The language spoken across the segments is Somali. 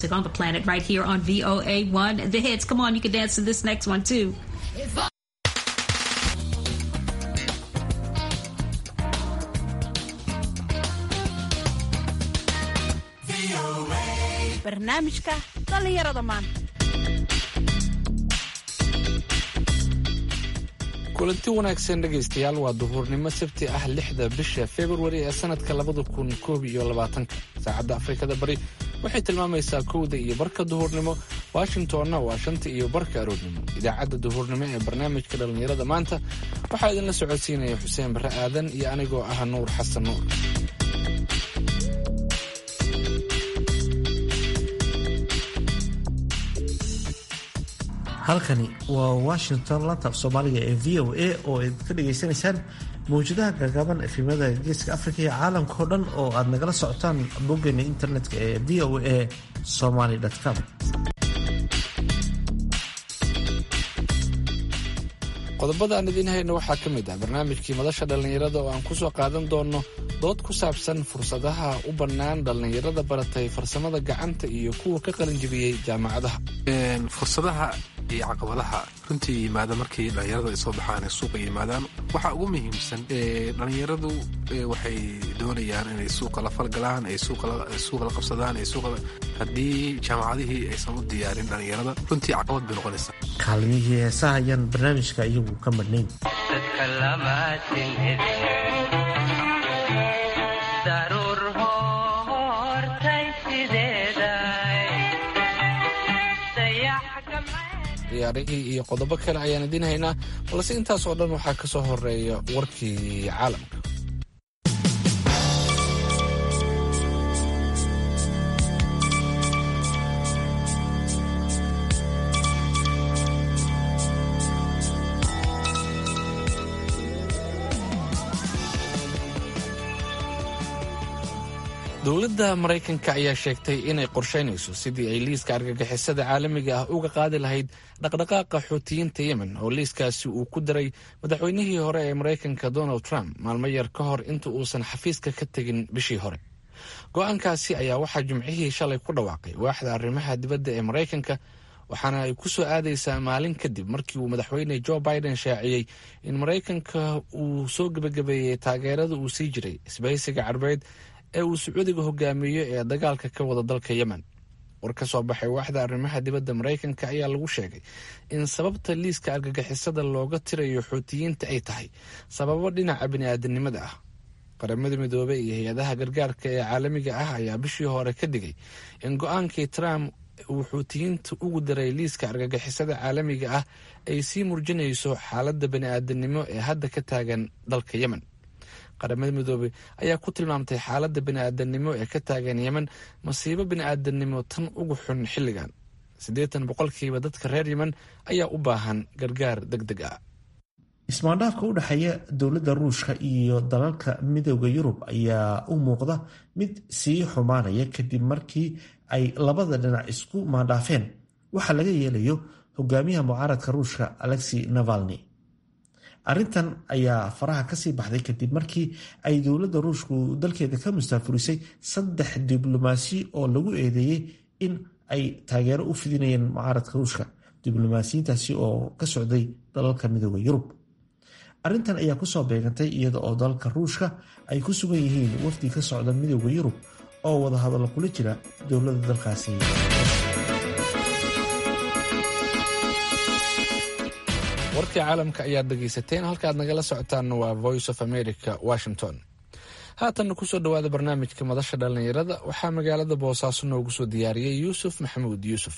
on the planet right here on VOA1 The Hits. Come on, you can dance to this next one too. barnaamijka dhallinyarada maanta kulanti wanaagsan dhegaystayaal waa duhuurnimo sabti ah lixda bisha februari ee sanadka labada kun koob iyo labaatanka saacadda afrikada bari waxay tilmaamaysaa kowda iyo barka duhurnimo washingtonna waa shanta iyo barka aroornimo idaacadda duhurnimo ee barnaamijka dhallinyarada maanta waxaa idinla socodsiinaya xuseen barre aadan iyo anigoo ah nuur xasan nuur halkani waa washington lantab soomaaliga ee v o a oo aad ka dhagaysanaysaan mawjadaha gagaban efimada geeska afrika iyo caalamka oo dhan oo aad nagala socotaan boggeena internetka ee v o a somaly com qodobada aan idiin hayno waxaa ka mid ah barnaamijkii madasha dhallinyarada oo aan ku soo qaadan doonno dood ku saabsan fursadaha u bannaan dhallinyarada baratay farsamada gacanta iyo kuwa ka qalinjibiyey jaamacadaha fursadaha iyo caqabadaha runtii yimaada markii dhallinyaradu ay soo baxaan ee suuqa yimaadaan waxaa ugu muhiimsan dhallinyaradu waxay doonayaan inay suuqa la falgalaan ay suuqa la qabsadaan haddii jaamacadihii aysan u diyaarin dhallinyarada runtii caqabad bay noqonaysaa kaalmihii heesaha ayaan barnaamijka iyagu ka madhnayn ciyaarihii iyo qodobo kale ayaan idiin haynaa balse intaas oo dhan waxaa ka soo horeeya warkii caalamka dowladda maraykanka ayaa sheegtay inay qorshaynayso sidii ay liiska argagixisada caalamiga ah uga qaadi lahayd dhaqdhaqaaqa xuutiyiinta yemen oo liiskaasi uu ku daray madaxweynihii hore ee maraykanka donald trump maalmo yar ka hor inta uusan xafiiska ka tegin bishii hore go-aankaasi ayaa waxaa jimcihii shalay ku dhawaaqay waaxda arrimaha dibadda ee maraykanka waxaana ay ku soo aadaysaa maalin kadib markii uu madaxweyne joe biden shaaciyey in maraykanka uu soo gebagabeeyey taageerada uu sii jiray isbahaysiga carbeed ee uu sacuudiga hogaamiyo ee dagaalka ka wada dalka yemen war ka soo baxay waaxda arrimaha dibadda maraykanka ayaa lagu sheegay in sababta liiska argagixisada looga tirayo xuutiyiinta ay tahay sababo dhinaca bini'aadanimada ah qaramada midoobey iyo hay-adaha gargaarka ee caalamiga ah ayaa bishii hore ka digay in go-aankii trump uu xuutiyiinta ugu daray liiska argagixisada caalamiga ah ay sii murjinayso xaaladda bini'aadanimo ee hadda ka taagan dalka yemen qaramada midoobey ayaa ku tilmaamtay xaaladda bini'aadanimo ee ka taagan yemen masiibo bini'aadanimo tan ugu xun xilligan siddeetan boqolkiiba dadka reer yemen ayaa u baahan gargaar deg deg ah ismaandhaafka u dhexeeya dowladda ruushka iyo dalalka midooda yurub ayaa u muuqda mid sii xumaanaya kadib markii ay labada dhinac isku maandhaafeen waxa laga yeelayo hogaamiyaha mucaaradka ruushka alexi navalni arrintan ayaa faraha kasii baxday kadib markii ay dowladda ruushku dalkeeda ka mustaafurisay saddex diblomaasi oo lagu eedeeyey in ay taageero u fidinayeen mucaaradka ruushka diblomaasiyiintaasi oo ka socday dalalka midooda yurub arrintan ayaa kusoo beegantay iyada oo dalalka ruushka ay ku sugan yihiin wafdi ka socda midooda yurub oo wadahadallo kula jira dowladda dalkaasi warkii caalamka ayaad dhegaysateen halkaad nagala socotaanna waa voice of america washington haatanna kusoo dhowaada barnaamijka madasha dhallinyarada waxaa magaalada boosaaso noogu soo diyaariyey yuusuf maxamuud yuusuf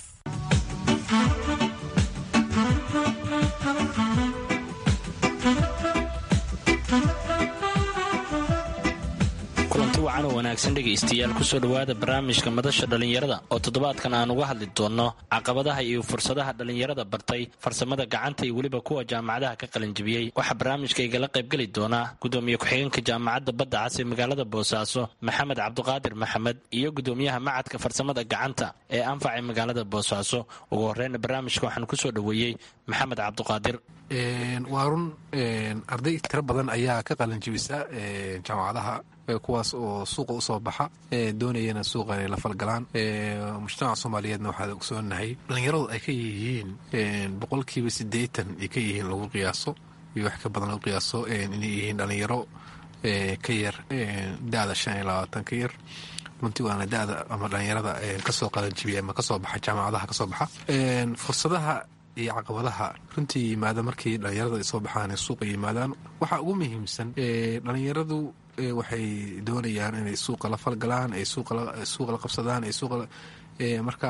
kulanti wacan oo wanaagsan dhegaystayaal kusoo dhowaada barnaamijka madasha dhallinyarada oo toddobaadkan aan uga hadli doonno caqabadaha iyo fursadaha dhallinyarada bartay farsamada gacanta iyo weliba kuwa jaamacadaha ka qalinjibiyey waxaa barnaamijka igala qaybgeli doonaa gudoomiye ku-xigeenka jaamacadda badda cas ee magaalada boosaaso maxamed cabduqaadir maxamed iyo gudoomiyaha macadka farsamada gacanta ee anfac ee magaalada boosaaso ugu horeyna barnaamijka waxaan kusoo dhoweeyey maxamed cabduqaadir waa run arday tiro badan ayaa ka qalinjibisa jaamacadaha kuwaas oo suuqa usoo baxa doonayana suuqa inay la falgalaan mujtamaca soomaaliyeedna waxaad ogsoonahay dhalinyaradu ay ka yihiin boqolkiiba siddeetan ay ka yihiin lagu qiyaaso iyo wax ka badan lagu qiyaaso inay yihiin dhalinyaro ka yar da-da shan iyo labaatan ka yar runtii waana da-da ama dhalinyarada kasoo qalanjibiya ama kasoo baxa jaamacadaha kasoo baxa fursadaha iyo caqabadaha runtii yimaada markii dhalinyarada ay soo baxaan suuqa yimaadaan waxaa ugu muhiimsan dhalinyaradu waxay doonayaan inay suuqa la falgalaan ay suuqa la qabsadaan ay suuqa marka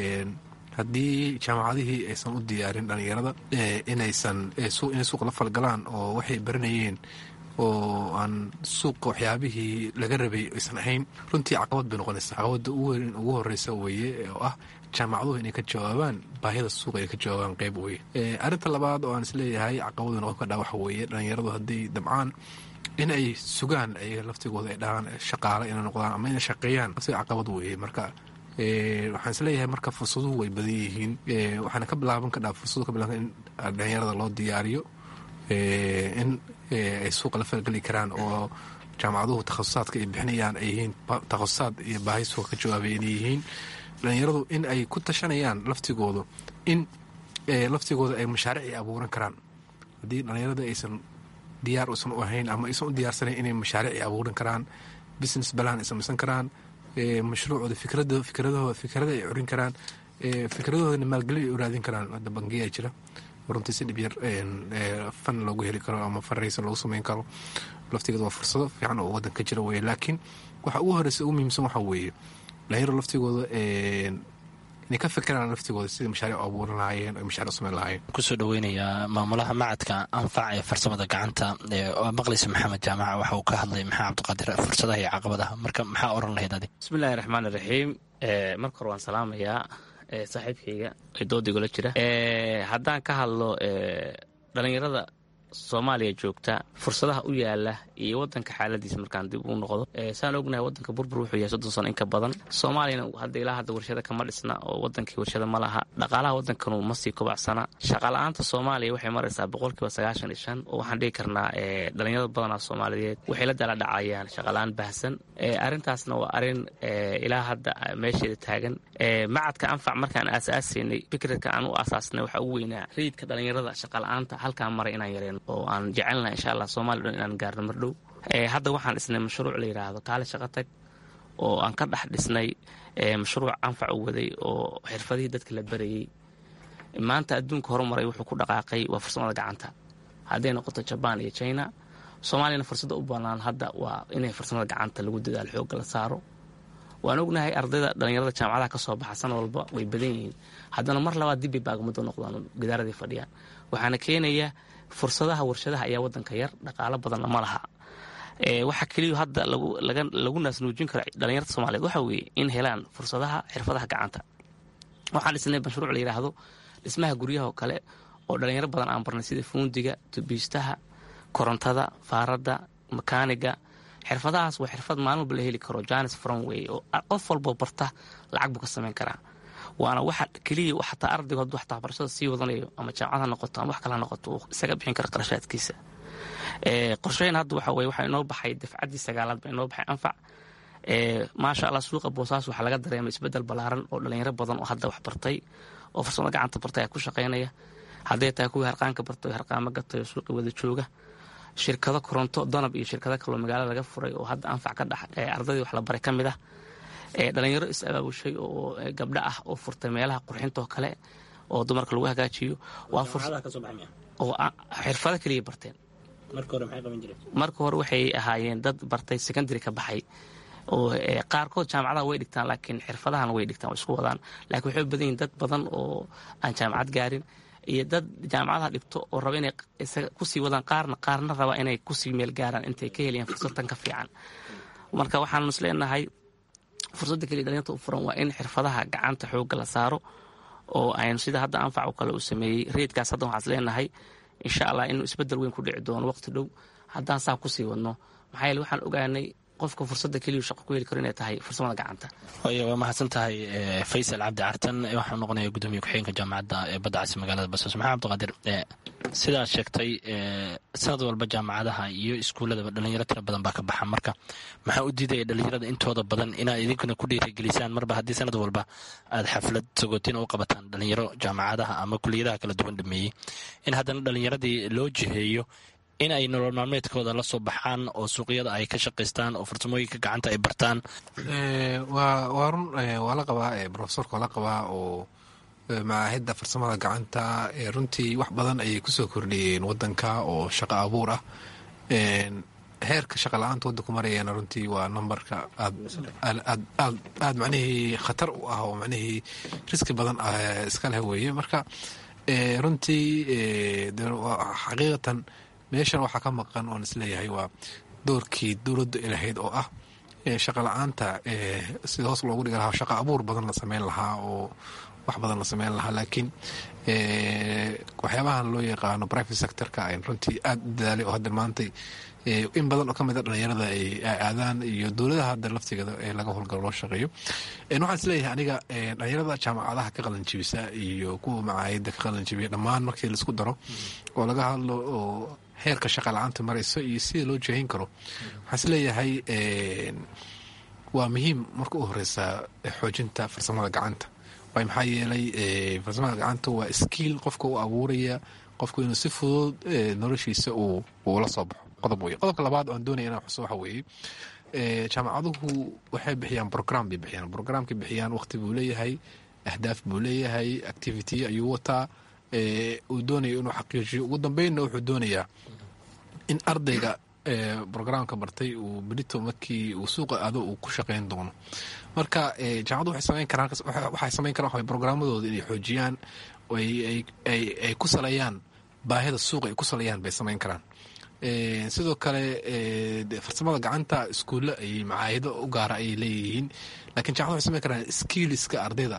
haddii jaamacadihii aysan u diyaarin dhalinyarada inaysan inay suuqa la falgalaan oo waxay baranayeen oo aan suuqa waxyaabihii laga rabay aysan ahayn runtii caqabad bay noqonaysa caqabada ugu horeysa weeye oo ah jaamacaduhu inay ka jawaabaan baahida suuqa ay ka jawaabaan qeyb weye arrinta labaad oo aan isleeyahay caqabadu noqon kadhaa waxa weeye dhalinyaradu hadday dabcaan in ay sugaan ayaga laftigooda ay dhahaan shaqaale inay noqdaan ama inay shaqeeyaan laftiga caqabad weeye marka waxaan isleeyahay marka fursaduhu way badan yihiin waxaana ka bilaaban kadhaa fursadu ka bilaaban in dhalinyarada loo diyaariyo in ay suuqa la falgeli karaan oo jaamacaduhu takhasusaadka ay bixinayaan ay yihiin takhasusaad iyo baahi suuqa ka jawaabay inay yihiin dhalinyaradu in ay ku tashanayaan laftigoodu in laftigooda ay mashaaric ay abuuran karaan haddii dhalinyarada aysan diyaar usan u ahayn ama aysan u diyaarsanayn inay mashaaric ay abuuran karaan business balan ay samaysan karaan mashruucooda fikradooda fikradahooda fikrada ay curin karaan fikradahoodana maalgelin ay u raadin karaan hadda bangiyaa jira runtii si dhib yar fan loogu heli karo ama faraysa loogu sameyn karo laftigeeda waa fursado fiican oo waddanka jira weye laakiin waxa ugu horeysa ugu muhiimsan waxaa weeye dhalinyaro laftigooda inay ka fikiraan laftigooda sidai mashaaric u abuuran lahaayeen o mashaaric u sameyn lahaayeen kusoo dhaweynayaa maamulaha macadka anfac ee farsamada gacanta oo maqleysa maxamed jaamaca waxa uu ka hadlay maxaa cabdiqaadir fursadaha iyo caqabadaha marka maxaa oran lahayd adig bismillahi raxmaan iraxiim marka hore waan salaamayaa saaxiibkayga ee doodigula jira haddaan ka hadlo dhalinyarada soomaaliya joogta fursadaha u yaala iyo wadanka xaaladiisa markaan dib u noqdo saan ognahay wadanka burbur wuxuu yahay soddon sano in ka badan soomaaliyana hadda ilaa hadda warshada kama dhisna oo wadankii warshada ma laha dhaqaalaha wadankanu ma sii kobacsana shaqala-aanta soomaaliya waxay maraysaa boqolkiiba sagaashan iyo shan oo waxaan dhigi karnaa dhalinyarada badanaa soomaaliyeed waxay la dala dhacayaan shaqala-aan baahsan arrintaasna waa arrin ilaa hadda meesheeda taagan macadka anfac markaan aasaasaynay fikradka aan u aasaasnay waxaa ugu weynaa rayidka dhalinyarada shaqala-aanta halkaan maray inaan yareen oo aan jecelnaha insha allah soomaliya dhan inaan gaarno mardhow hadda waxaan dhisnay mashruuc la yidhaahdo kaali shaqo tag oo aan ka dhex dhisnay mashruuc anfac u waday oo xirfadihii dadka la barayey maanta adduunka horumaray wuxuu ku dhaqaaqay waa farsamada gacanta hadday noqoto jabaan iyo china soomaaliyana fursadda u bannaan hadda waa inay farsamada gacanta lagu dadaalo xoogga la saaro waan ognahay ardayda dhalinyarada jaamacadaha ka soo baxa sana walba way badan yihiin haddana mar labaad dibbay baagmuddo noqdaan gadaaradii fadhiyaan waxaana keenaya fursadaha warshadaha ayaa wadanka yar dhaqaalo badanna ma laha waxaa keliya hadda lagu naasnuujin karo dhalinyarta soomaliyeed waxa weeye in helaan fursadaha xirfadaha gacanta waxaan dhisnay mashruuc la yidhaahdo dhismaha guryaha oo kale oo dhalinyaro badan aan barnay sida fuundiga tubiistaha korontada faaradda makaaniga xirfadahaas waa xirfad maalin walba la heli karo janis fronway oo qof walboo barta lacag buu ka samayn karaa waana waxa keliya xataa ardaygu hadduu xataa waxbarashada sii wadanayo ama jaamacad ha noqoto ama wax kale ha noqoto uu isaga bixin karo qarashaadkiisa qorsheyn hadda waxa weye waxaa inoo baxay dafcaddii sagaalaad baa inoo baxay anfac maasha allah suuqa boosaas waxaa laga dareemay isbeddel ballaaran oo dhalinyaro badan oo hadda wax bartay oo farsamada gacanta bartay ayaa ku shaqaynaya hadday tahay kuwii harqaanka bartay oo harqaamo gatay oo suuqi wada jooga shirkado koronto danab iyo shirkado kaloo magaalada laga furay oo hadda anfac ka dhex ardadii wax la baray ka mid ah dhalinyaro is abaabushay oo gabdho ah oo furtay meelaha qurxintoo kale oo dumarka lagu hagaajiyo oo xirfado keliya barteen marka hore waxay ahaayeen dad bartay secondary ka baxay oo qaarkood jaamacadaha way dhigtaan laakiin xirfadahana way dhigtaan way isku wadaan laakiin waxay badan yihin dad badan oo aan jaamacad gaarin iyo dad jaamacadaha dhigto oo raba inay kusii wadaan qaarna qaarna raba inay kusii meel gaaraan intay ka helayaan fursadtan ka fiican marka waxaanu is leenahay fursadda keliya dhalinyarta u furan waa in xirfadaha gacanta xoogga la saaro oo aynu sida hadda anfac oo kale uu sameeyey reedkaas hadda waxaan is leenahay insha allah inuu isbeddel weyn ku dhici doono waqti dhow haddaan saa kusii wadno maxaa yeele waxaan ogaanay qofka fursadda keliyu shaqo ku heli karo inay tahay farsamada gacanta waa mahadsan tahay faysal cabdi cartan waxaa noqonaya gudoomiye ku-xigeenka jaamacadda ee badda casi magaalada basos maxaa cabdiqaadir sidaad sheegtay sanad walba jaamacadaha iyo iskuuladaba dhalinyaro tira badan baa ka baxa marka maxaa u diidaya dhalinyarada intooda badan inaad idinkuna ku dhiirigelisaan marba haddii sanad walba aad xaflad sagootina u qabataan dhalinyaro jaamacadaha ama kuliyadaha kala duwan dhameeyey in haddana dhalinyaradii loo jiheeyo in ay nolol maalmeedkooda la soo baxaan oo suuqyada ay ka shaqaystaan oo farsamooyinka gacanta ay bartaan waa run waa la qabaa rofesorka waa la qabaa oo macaahidda farsamada gacanta runtii wax badan ayay kusoo kordhiyeen wadanka oo shaqo abuur ah heerka shaqa la-aanta wadanku marayana runtii waa numberka aad macnihii khatar u ah oo macnihii riski badan iska leh weeye marka runtii xaqiiqatan meeshan waxaa ka maqan oon isleeyahay waa doorkii dowladda ilahayd oo ah shaqa la-aanta sida hoos loogu dhigi lahaa shaqa abuur badan la sameyn lahaa oo wax badan la sameyn lahaa laakiin waxyaabahan loo yaqaano private sectorka ay runtii aada u dadaalay oo hadda maantay in badan oo ka mid a dhalinyarada ay aadaan iyo dowladaha hadda laftigeeda ee laga howlgalo loo shaqeeyo waxaan isleeyahay aniga dhalinyarada jaamacadaha ka qalanjibisa iyo kuwa macaayida ka qalanjibiya dhammaan markii laisku daro oo laga hadlo oo heerka shaqa la-aanta marayso iyo sida loo jeehin karo waxaan isleeyahay waa muhiim marka u horeysa xoojinta farsamada gacanta waay maxaa yeelay farsamada gacanta waa skiil qofka u abuuraya qofku inuu si fudud noloshiisa uu la soo baxo qodob wey qodobka labaad oan doonaya inaan xuso waxa weeye jaamacaduhu waxay bixiyaan brogram bay bixiyaan brograamkay bixiyaan waqti buu leeyahay ahdaaf buu leeyahay activity ayuu wataa uu doonayo inuu xaqiijiyo ugu dambeynna wuxuu doonayaa in ardayga brograamka bartay uu berito markii uu suuqa aado uu ku shaqeyn doono marka jaamacadu waxay samayn karaan waxay samayn karaan waxa programmadooda inay xoojiyaan ay ku saleeyaan baahida suuqa ay ku saleeyaan bay samayn karaan sidoo kale farsamada gacanta iskuulle ay macaahido u gaara ayay leeyihiin lakiin jaamacadu waxay samayn karaan skilliska ardayda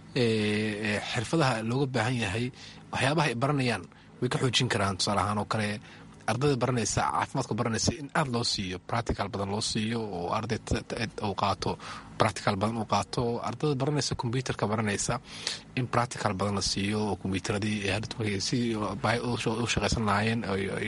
xirfadaha looga baahan yahay waxyaabaha ay baranayaan way ka xoojin karaan tusaale ahaan oo kale ardayda baranaysa caafimaadka baranaysa in aada loo siiyo practical badan loo siiyo oo arday uu qaato practical badan uu qaato ardayda baranaysa combyuterka baranaysa in practical badan la siiyo oo combyuteradii si u shaqaysan lahaayeen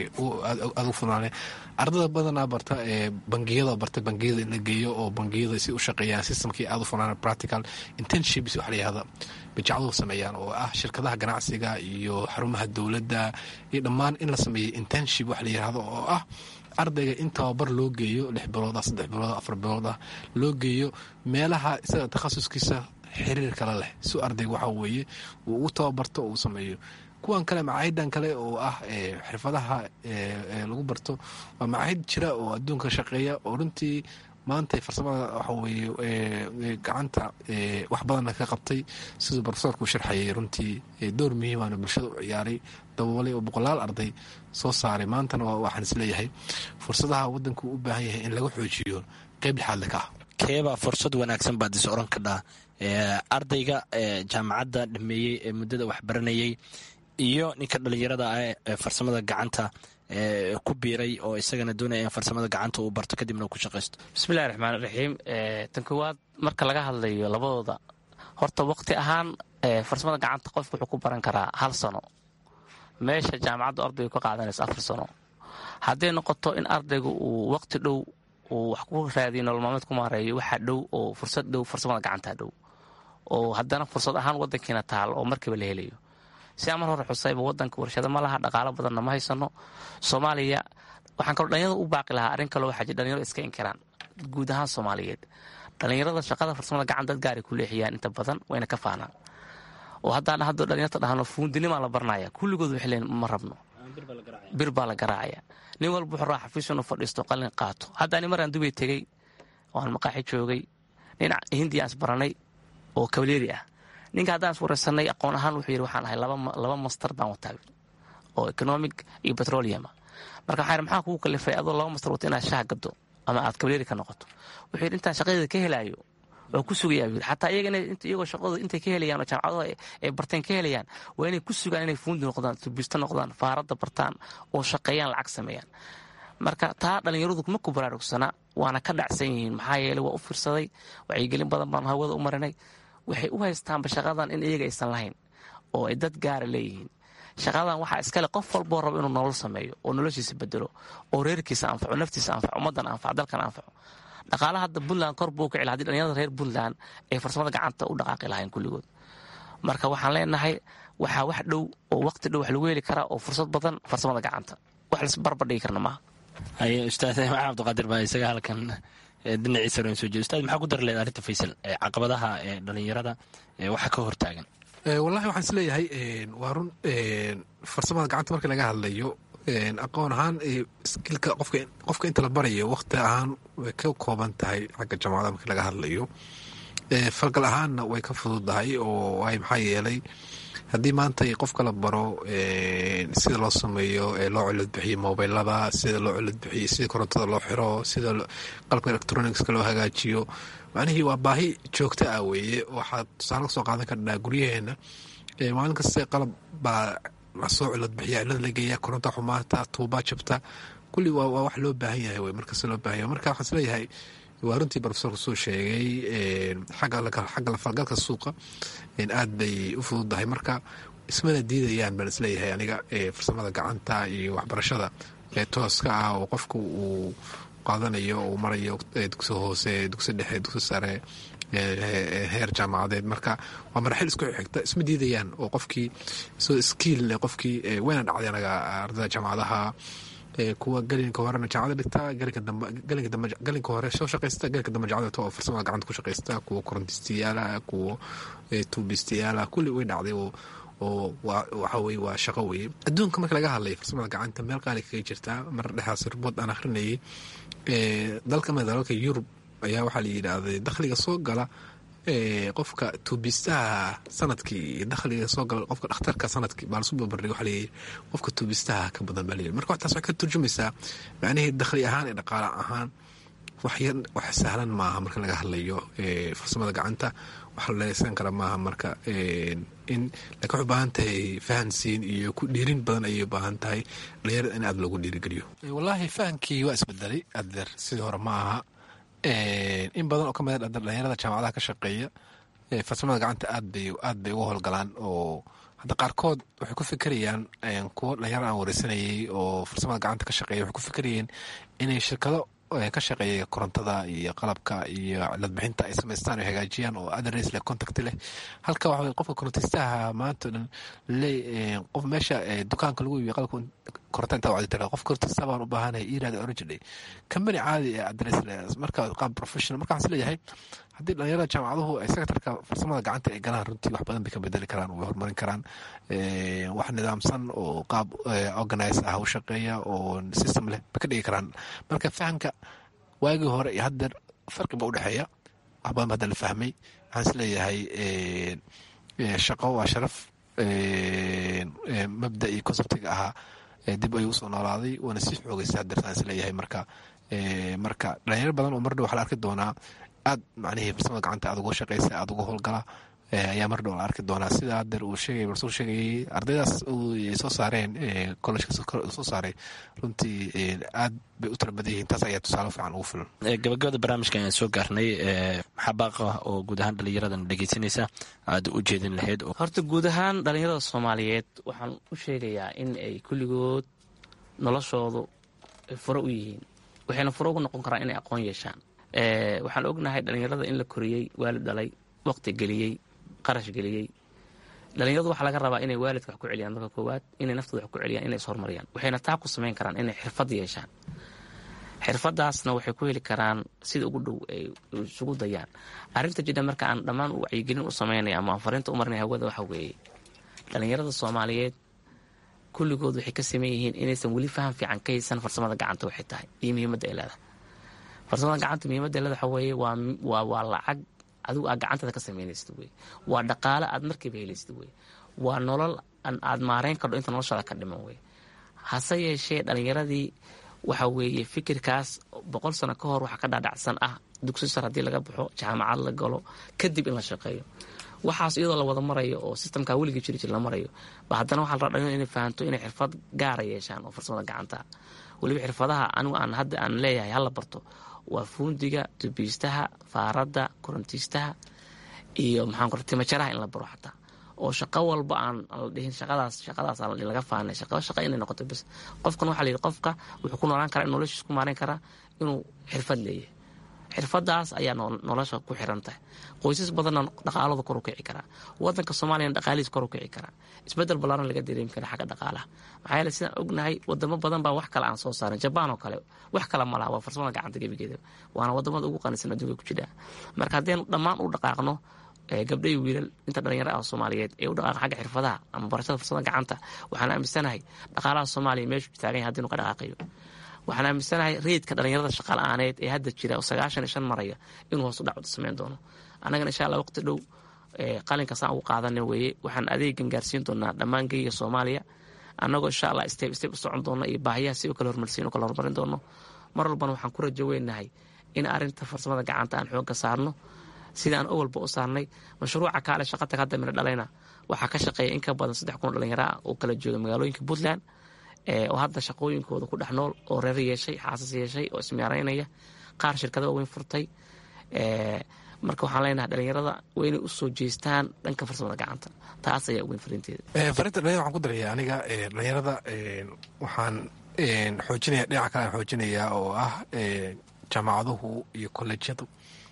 aada u funaaneen ardayda badanaa barta ee bangiyada barta bangiyada in la geeyo oo bangiyada si u shaqeeyaan systemkii aada u funaan practical intentships waxa la yihahda bijacduhu sameeyaan oo ah shirkadaha ganacsiga iyo xarumaha dowladda iyo dhammaan in la sameeyay internship waxa la yihahdo oo ah ardayga in tababar loo geeyo lix bilood ah saddex bilood afar bilood ah loo geeyo meelaha isaga takhasuskiisa xiriir kale leh si ardayga waxa weeye uu ugu tababarto uu sameeyo kuwan kale macaahidan kale oo ah xirfadaha lagu barto waa macaahid jira oo adduunka shaqeeya oo runtii maanta farsamada waxa weeye gacanta wax badanna ka qabtay siduu profesorku sharxayay runtii door muhiimaana bulshada u ciyaaray daboolay oo boqolaal arday soo saaray maantana waxaan isleeyahay fursadaha wadanku u baahan yahay in laga xoojiyo qeyb lixaadle ka ah keebaa fursad wanaagsan baad is oran kadhaa ardayga jaamacadda dhameeyey ee muddada waxbaranayay iyo ninka dhalinyarada ah ee farsamada gacanta ku biiray oo isagana doonaya in farsamada gacanta uu barto kadibna uu ku shaqaysto bismillahi raxmaan raxiim tan koowaad marka laga hadlayo labadooda horta waqti ahaan farsamada gacanta qofku wuxuu ku baran karaa hal sano meesha jaamacaddu ardaygu ka qaadanayso afar sano hadday noqoto in ardaygu uu waqti dhow uu wax ku raadiyo nolol maalmeed ku maareeyo waxaa dhow oo fursad dhow farsamada gacanta dhow oo haddana fursad ahaan wadankiina taal oo markiiba la helayo sidaa mar hore xusayba wadanka warshado ma laha dhaqaalo badanna ma haysano soomaaliya waxaan kaloo dhalinyarada u baaqi lahaa arrin kaloo waxaa jir dhalinyaro iska inkiraan guud ahaan soomaaliyeed dhalinyarada shaqada farsamada gacan dad gaaray ku leexiyaan inta badan wayna ka faanaan oo haddaan haddo dhalinyarta dhahno fuundinimaa la baranaya kulligood waxay leeyiin ma rabno bir baa la garaacaya nin walba wuxuu raa xafiis inuu fadhiisto qalin qaato haddaani maraan dubay tegey waan maqaaxi joogay dhinac hindiya is baranay oo kawleeri ah ninka haddaan is wareysanay aqoon ahaan wuxuu yidhi waxaan ahay laba master baan wataa oo economic iyo petroleuma marka waxaa maxaa kugu kalifay adoo laba master wata inaad shaha gado ama aad kawleeri ka noqoto wuxuu yidhi intaan shaqadeeda ka helaayo waa ku sugayaa buu yidhi xataa iyaga iyagoo shaqadooda intay ka helayaan oo jaamacadaha ay barteen ka helayaan waa inay ku sugaan inay fuundi noqdaan tubisto noqdaan faaradda bartaan oo shaqeeyaan lacag sameeyaan marka taa dhallinyaradu kuma ku baraarugsana waana ka dhacsan yihiin maxaa yeeley waa u fiirsaday wacyigelin badan baan hawada u marinay waxay u haystaanba shaqadan in iyaga aysan lahayn oo ay dad gaara leeyihiin shaqadan waxaa iskale qof walboo rabo inuu nolol sameeyo oo noloshiisa bedelo oo reerkiisa anfaco naftiisa anfaco ummaddan anfaco dalkan anfaco dhaqaalaha hadda puntland kor buu kici laha hadii dhalinyarada reer puntland ay farsamada gacanta u dhaqaaqi lahayn kulligood marka waxaan leenahay waxaa wax dhow oo waqti dhow wax lagu heli karaa oo fursad badan farsamada gacanta wax lasbarbar dhigi karna maaha haye ustaad maxaa cabdiqaadir baa isaga halkan dhinaciisa ran soo jeeda ustaad maxaa ku dari leed arrinta faysal caqabadaha ee dhalinyarada waxa ka hortaagan wallahi waxaan is leeyahay waa run farsamada gacanta marka laga hadlayo aqoon ahaan skilka qofka inta la barayo waqti ahaan way ka kooban tahay xagga jaamacada marka laga hadlayo falgal ahaanna way ka fududahay oo ay maxaa yeelay haddii maanta qofka la baro sida loo sameeyo loo cilad bixiyo mobilada sida loo cilad bixiyo sida korontada loo xiro sida qalabka electronicska loo hagaajiyo macnihii waa baahi joogto ah weeye waxaad tusaale kasoo qaadan karnaa guryaheena maalin kaste qalab baa lasoo cilad bixiya cilad la geeya koronta xumaata tuubaa jabta kulli waa wax loo baahan yahay wey markasta loo baahan yahay marka waxaan is leeyahay waa runtii profesorku soo sheegay xagga lafalgalka suuqa aad bay u fududahay marka ismana diidayaan baan isleeyahay aniga farsamada gacanta iyo waxbarashada tooska ah oo qofku uu qaadanayo uu marayo dugsi hoose dugsi dhexe dugsi sare heer jaamacadeed marka waa maraxil isku xigta isma diidayaan oo qofkii soo skiil qofkii wayna dhacday anaga ardada jaamacadaha kuwa gelinka horena jaamacada dhigta gelinka hore soo shaqaysta gelinka dambe jaamacada dhigta oo farsamada gacanta ku shaqaysta kuwa korontistayaala kuwa tuubistayaala kulli way dhacday oo oo waxa weye waa shaqo weye adduunka marka laga hadlay farsamada gacanta meel qaali kaga jirtaa mar dhexdaas ribood aan akhrinayay dalka mid dalalka yurub ayaa waxaa la yidhaahday dakhliga soo gala qofka tuubistaha sanadkii iyo dakhliga soo gala qofka dhakhtarka sanadkii baa lasu babardhig waxa layidhi qofka tuubistaha ka badan baa layidhi marka waxtaas waxay ka turjumaysaa macnihii dakhli ahaan iyo dhaqaale ahaan waxyar wax sahlan maaha marka laga hadlayo farsamada gacanta wax la leesan kara maaha marka in laakiin waxay ubaahan tahay fahansiin iyo ku dhiirin badan ayay ubaahan tahay dhalinyarada in aad loogu dhiirigeliyo wallaahi fahankii waa isbedelay adeer sidii hore ma aha in badan oo ka mid a dhalinyarada jaamacadaha ka shaqeeya farsamada gacanta aad bay aad bay uga howlgalaan oo hadda qaarkood waxay ku fikerayaan kuwo dhalinyaro aan wareysanayay oo farsamada gacanta ka shaqeeya waxay ku fikerayeen inay shirkado ka shaqeeya korontada iyo qalabka iyo cilad bixinta ay samaystaan o hagaajiyaan oo adres leh contact leh halka waxa qofka korontistaha maanta dhan le qof meesha dukaanka lagu iibiyo qalabka koronta intaa wacdi tira qof korontista baan u baahanahay iraada origin company caadi ee adres leh marka qaab professional marka waxaan is leeyahay haddii dhalinyarada jaamacaduhu ay secretarka farsamada gacanta ay galaan runtii wax badan bay ka bedeli karaan way horumarin karaan wax nidaamsan oo qaab organize ah u shaqeeya oo system leh bay ka dhigi karaan marka fahamka waagii hore iyo haddeer farqi ba udhexeeya wax badan ba hadda la fahmay waxaan is leeyahay shaqo waa sharaf mabda iyo conceptiga ahaa dib ayuu usoo noolaaday waana sii xoogaysa haddeer saan is leeyahay marka marka dhalinyaro badan oo mardhow waxaa la arki doonaa aad macnihii farsamada gacanta aad uga shaqaysa aad uga howlgala ayaa mar dhow la arki doonaa sida hadeer uu sheegay warsul sheegayay ardaydaas soo saareen collejka soo saaray runtii aad bay u tala badan yihiin taas ayaa tusaale fiican ugu filan gabagabada barnaamijka ayaan soo gaarnay maxaa baaqa oo guud ahaan dhalinyaradan dhegeysanaysa aad u jeedin lahayd horta guud ahaan dhalinyarada soomaaliyeed waxaan u sheegayaa in ay kulligood noloshoodu furo u yihiin waxayna furo ugu noqon karaan inay aqoon yeeshaan waxaan ognahay dhalinyarada in la koriyey waalid dhalay waqti geliyey qarash geliyey dhalinyaradu waxaa laga rabaa inay waalidka wax ku celiyaan marka koowaad inay naftooda wax ku celiyaan inay ishorumariyaan waxayna taa ku samayn karaan inay xirfad yeeshaan xirfadaasna waxay ku heli karaan sida ugu dhow ay isugu dayaan arrinta jidha marka aan dhammaan wacyigelin u samaynaya ama aan fariinta u marinaya hawada waxa weeye dhalinyarada soomaaliyeed kulligood waxay ka sameyn yihiin inaysan weli faham fiican ka haysan farsamada gacanta waxay tahay iyo muhiimadda ay leedahay farsamada gacanta muhiimadda ay leedahay waxa weeye waa waa lacag adigu aad gacantada ka samaynaysid wey waa dhaqaale aad markiiba helaysid wey waa nolol aad maareyn kardho inta noloshaada ka dhiman wey hase yeeshee dhalinyaradii waxa weeye fikirkaas boqol sano ka hor waxaa ka dhaadhacsan ah dugsi sar haddii laga baxo jaamacad la galo kadib in la shaqeeyo waxaas iyadoo la wada marayo oo sistamkaa weligii jiri jir la marayo ba haddana waxaa la rabaa dhalinyaro inay fahanto inay xirfad gaara yeeshaan oo farsamada gacanta weliba xirfadaha anigu aan hadda aan leeyahay hala barto waa fuundiga tubiistaha faaradda korontiistaha iyo maxaan timajaraha in la baro xataa oo shaqo walba aan la dhihin shaqadaas shaqadaas aan laga faanay shaqo shaqo inay noqoto bas qofkan waxaa la yidhi qofka wuxuu ku noolaan karaa in noloshiis ku maareyn karaa inuu xirfad leeyahay xirfadaas ayaa nolosha ku xiran tahay qoysas badanna dhaqaaladu kor u kici karaa wadanka soomaaliyana dhaqaalihiis kor u kici karaa isbedel ballaaran laga dareemi kara xagga dhaqaalaha maxaa yeele sidaan ognahay wadamo badan baa wax kale aan soo saarin jabaan oo kale wax kale ma laha waa farsamada gacanta gebigeeda waana wadamada ugu qanisan adduunka ku jira marka haddeen dhammaan u dhaqaaqno gabdha iyo wiilal inta dhalinyaro ah soomaaliyeed ee u dhaqaaqa xagga xirfadaha ama barashada farsamada gacanta waxaan aaminsanahay dhaqaalaha soomaaliya meeshuu taagan yahay haddii nu ka dhaqaaqayo waxaan aaminsanahay reydka dhalinyarada shaqala-aaneed ee hadda jira oo sagaashan iyo shan maraya inuu hoos u dhac samayn doono annagana insha allah waqti dhow qalinka saan ugu qaadana weeye waxaan adeegan gaarsiin doonaa dhammaan geyga soomaaliya annagoo insha allah step step u socon doona iyo baahiyaha si u kala hormarsiin u kala horumarin doono mar walbana waxaan ku rajo weynahay in arrinta farsamada gacanta aan xoogga saarno sidaan owalba u saarnay mashruuca kaale shaqatag hadda mina dhalayna waxaa ka shaqeeya in ka badan saddex kun oo dhalinyaro ah oo kala jooga magaalooyinka puntland oo hadda shaqooyinkooda ku dhex nool oo reer yeeshay xaasas yeeshay oo ismeeraynaya qaar shirkada waaweyn furtay marka waxaan leenahay dhalinyarada waa inay usoo jeestaan dhanka farsamada gacanta taas ayaa uweyn fariinteeda farinta dhalinyarada waxaan ku daraya aniga dhalinyarada waxaan xoojinaya dhinaca kale aan xoojinayaa oo ah jaamacaduhu iyo kolleejyadu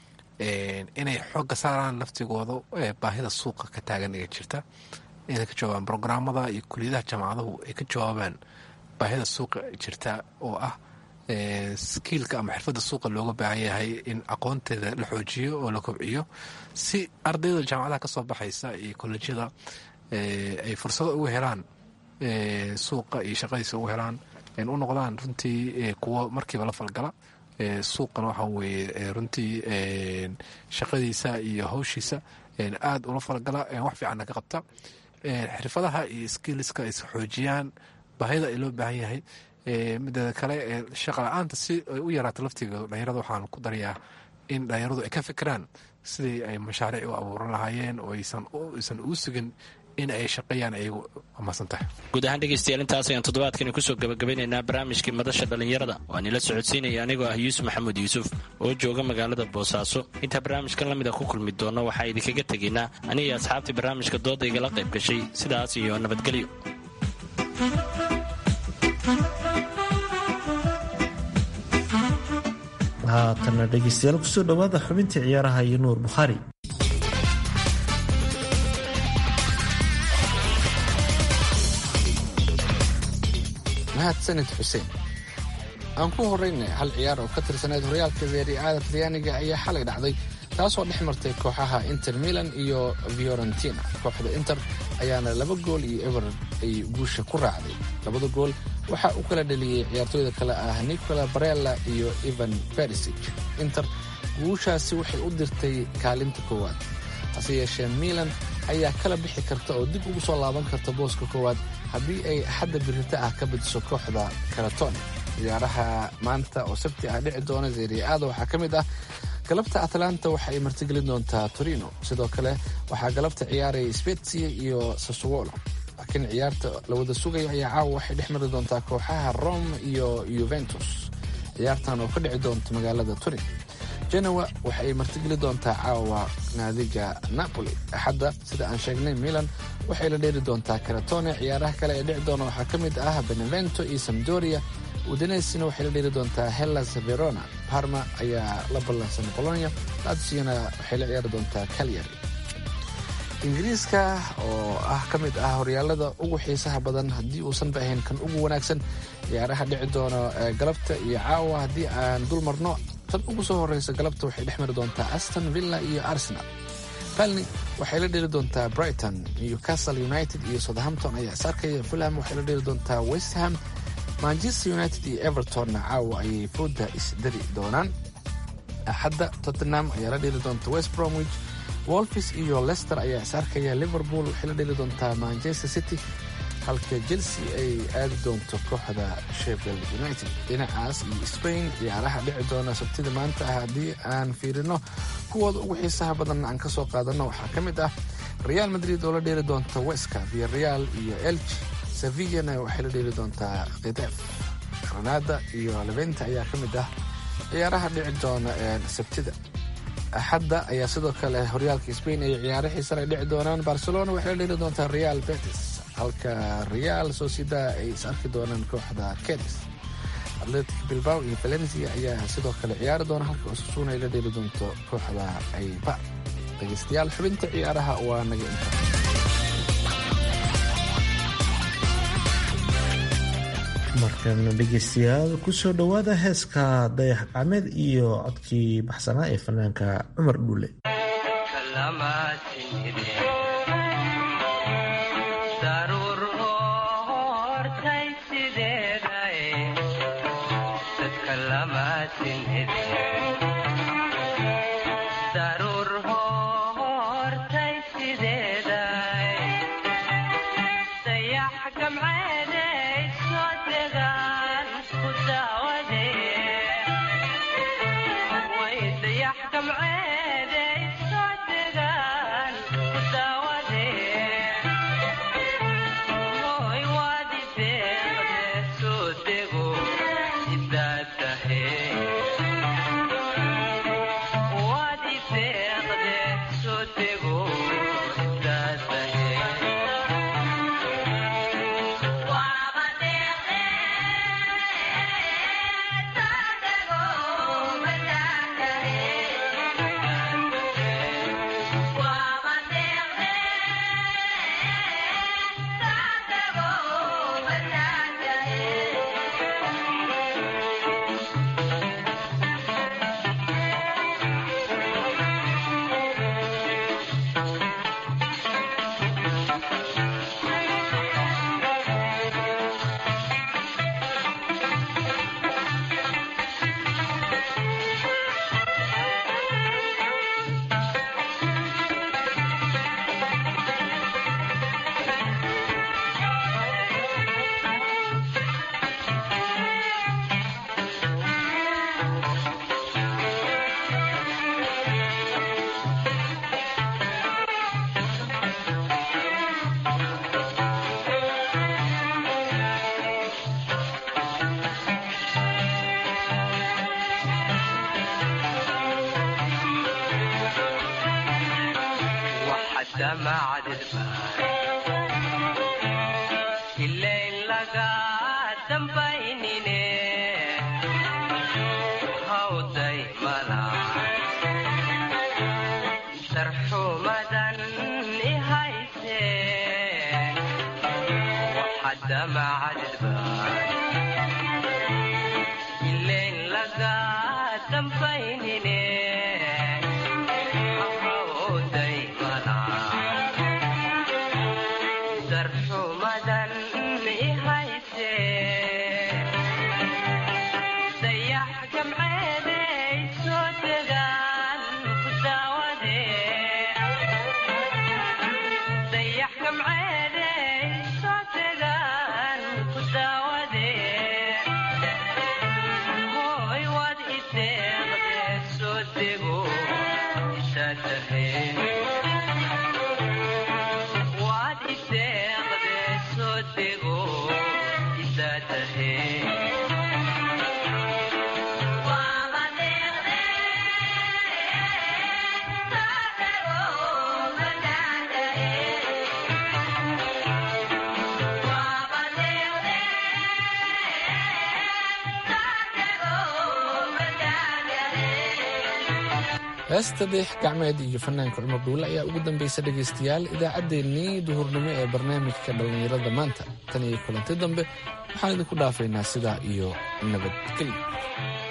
inay xooga saaraan laftigooda baahida suuqa ka taagan ee jirta inay ka jawaabaan brograamada iyo kuliyadaha jaamacaduhu ay ka jawaabaan baahida suuqa jirta oo ah skiilka ama xirfadda suuqa looga baahan yahay in aqoonteeda la xoojiyo oo la kobciyo si ardayda jaamacadaha ka soo baxaysa iyo kolleejyada ay fursado ugu helaan suuqa iyo shaqadiisa ugu helaan u noqdaan runtii kuwo markiiba la falgala suuqana waxaa weeye runtii shaqadiisa iyo hawshiisa aada ula falgala wax fiicanna ka qabta xirfadaha iyo skiliska ay xoojiyaan baahida ay loo baahan yahay mideeda kale shaqa la-aanta si ay u yaraato laftiga dhalinyarada waxaan ku darayaa in dhalinyaradu ay ka fikiraan sidii ay mashaariic u abuuran lahaayeen oo aysan uu sugin in ay shaqeeyaan ayagu amasan tahay guud ahaan dhegeystayaal intaas ayaan toddobaadkani kusoo gabagabeynaynaa barnaamijkii madasha dhallinyarada waan ila socodsiinaya anigoo ah yuusuf maxamuud yuusuf oo jooga magaalada boosaaso intaa barnaamijkan lamida ku kulmi doonno waxaa idinkaga tegaynaa aniga asxaabtii barnaamijka dooda igala qayb gashay sidaas iyo nabadgelyo haatana dhegeystayaal kusoo dhowaada xubintii ciyaaraha iyo nuur bukhaari mahadsanid xuseen aan ku horeynay hal ciyaar oo ka tirsaneyd horyaalka veeriaada talyaaniga ayaa xalay dhacday taasoo dhex martay kooxaha inter milan iyo fiorentina kooxda inter ayaana laba gool iyo ever ay guusha ku raacday labada gool waxaa u kala dhaliyey ciyaartooyda kale ah nicola barella iyo evan berisic inter guushaasi waxay u dirtay kaalinta koowaad hase yeeshee milan ayaa kala bixi karta oo dib ugu soo laaban karta booska koowaad haddii ay xadda birita ah ka badiso kooxda karatone ciyaaraha maanta oo sabti ah dhici doona zeriaada waxaa ka mid ah galabta atlanta waxa ay martigelin doontaa torino sidoo kale waxaa galabta ciyaaraya spezia iyo sassuolo laakiin ciyaarta la wada sugayo ayaa caawa waxay dhex mari doontaa kooxaha rome iyo yuventus ciyaartan oo ka dhici doonta magaalada turin genoa waxa ay martigeli doontaa caawa naadiga napoli axadda sida aan sheegnay milan waxay la dheeri doontaa karatone ciyaaraha kale ee dhici doona waxaa ka mid ah benevento iyo samdoria udanesina waxay la dheeri doontaa hellas verona parma ayaa la ballansan bolonia latsiyana waxay la ciyaari doontaa calyary ingiriiska oo ah ka mid ah horyaalada ugu xiisaha badan haddii uusanba ahayn kan ugu wanaagsan ciyaaraha dhici doona galabta iyo caawa haddii aan dul marno tan ugu soo horeysa galabta waxay dhex mari doontaa aston villa iyo arsenal balni waxay la dheli doontaa brighton newcastle united iyo southampton ayaa is arkaya fulham waxay la dheli doontaa westham manchester united iyo evertonna caawa ayay fooda isdari doonaan axadda tottenham ayaa la dheli doonta west bromwich wolfis iyo lester ayaa is arkaya liverpool waxay la dheli doontaa manchester city halka chelsea ay aadi doonto kooxda sheffield united dhinacaas iyo spain ciyaaraha dhici doona sabtida maanta ah haddii aan fiirino kuwooda ugu xiisaha badan aan ka soo qaadano waxaa ka mid ah real madrid oo la dheeli doonta weska via real iyo elch sevillana waxay la dheeli doontaa khitef granada iyo leventa ayaa ka mid ah ciyaaraha dhici doona sabtida axadda ayaa sidoo kale horyaalka spain ay ciyaaro xiisan ay dhici doonaan barcelona waxay la dheli doontaa real betis halka real sociedad ay is arki doonaan kooxda kedis atletic bilbao iyo valencia ayaa sidoo kale ciyaari doona halka osasuna ay la dheli doonto kooxda aybar dhegeystayaal xubinta ciyaaraha waa naga inta markan dhegeystayaal kusoo dhowaada heeska dayax gacmeed iyo codkii baxsanaa ee fanaanka cumar dhuule heesta deex gacmeed iyo fanaanka cumar dhuule ayaa ugu dambaysa dhegaystayaal idaacaddeenii duhurnimo ee barnaamijka dhallinyarada maanta tan iyo kulanti dambe waxaan idinku dhaafaynaa sidaa iyo nabadgelyo